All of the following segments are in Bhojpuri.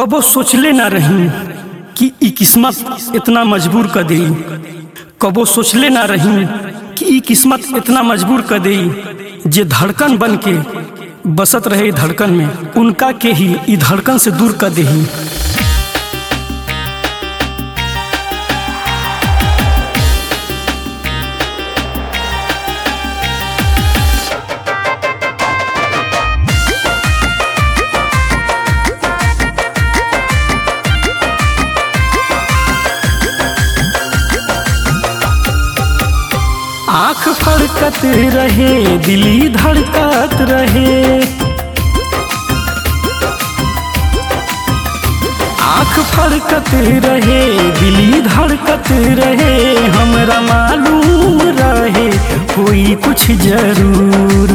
कबो सोचले ना रही कि ई किस्मत इतना मजबूर कर दे कबो सोचले ना रही कि ई किस्मत इतना मजबूर कर दे जे धड़कन बन के बसत रहे धड़कन में उनका के ही ई धड़कन से दूर कर दे आंख फड़कत रहे दिली धड़कत रहे आंख फड़कत रहे दिली धड़कत रहे हमरा मालूम रहे कोई कुछ जरूर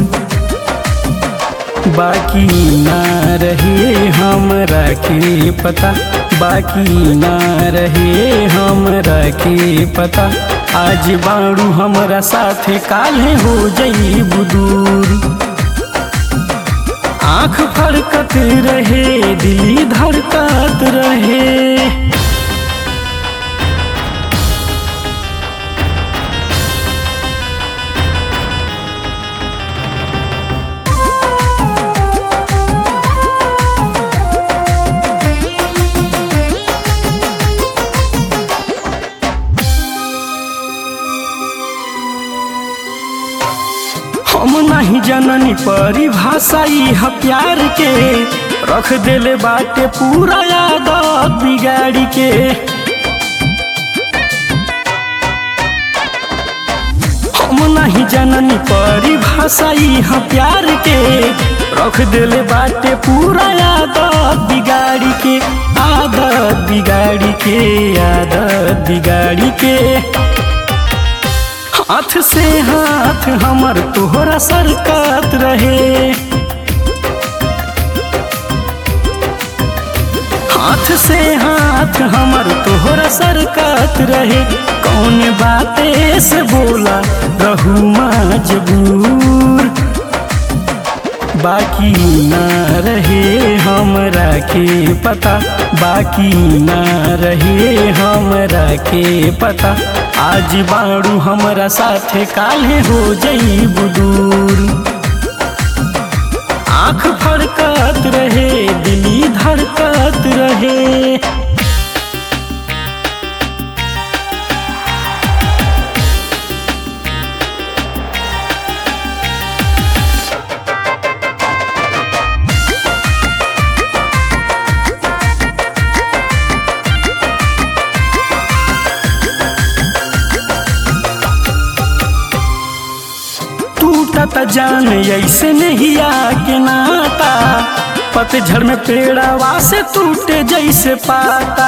बाकी ना रहे हमरा के पता बाकी ना रहे हमरा के पता आज बाड़ू हमरा साथे काल्हे हो जई बुदूर आंख फड़कत रहे दिली धड़कत रहे हम नहीं जननी परिभाषा ह प्यार के रख देले बाटे पूरा यादत बिगाड़ी के हम नहीं जननी परिभाषा ह प्यार के रख देले बाटे पूरा यादत बिगाड़ी के आदत बिगाड़ी के आदत बिगाड़ी के हाथ से हाथ हमर तोहरा सरकत रहे हाथ से हाथ हमर तोहरा सरकत रहे कौन बाते से बोला रहू मजबूर बाकी ना रहे हमरा के पता बाकी ना रहे हमरा के पता आज बाड़ू हमरा साथे काल्हे हो जई बुदूर आंख फड़कत रहे दिली धड़कत रहे टूटत जान ऐसे नहीं आके नाता पतझड़ में पेड़ावा से टूटे जैसे पाता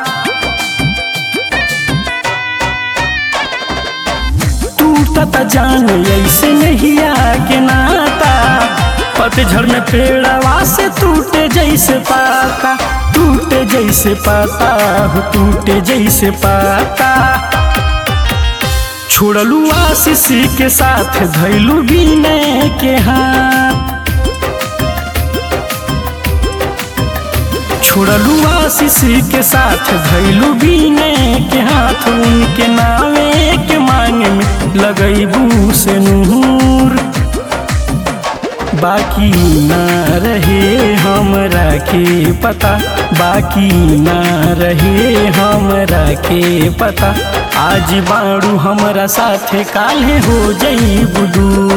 टूटत जान ऐसे नहीं आके नाता पतझड़ में पेड़ावा से टूटे जैसे पाता टूटे जैसे पाता हो टूटे जैसे पाता छोड़लू आशीष के साथ धैलू विनय के हाथ छोड़लू आशीष के साथ धैलू विनय के हाथ उनके नावे के मांग में लगैबू से नूर बाकी ना रहे हमरा के पता बाकी ना रहे हमरा के पता आज बाड़ू हमरा साथे काल्हे हो जई बुदू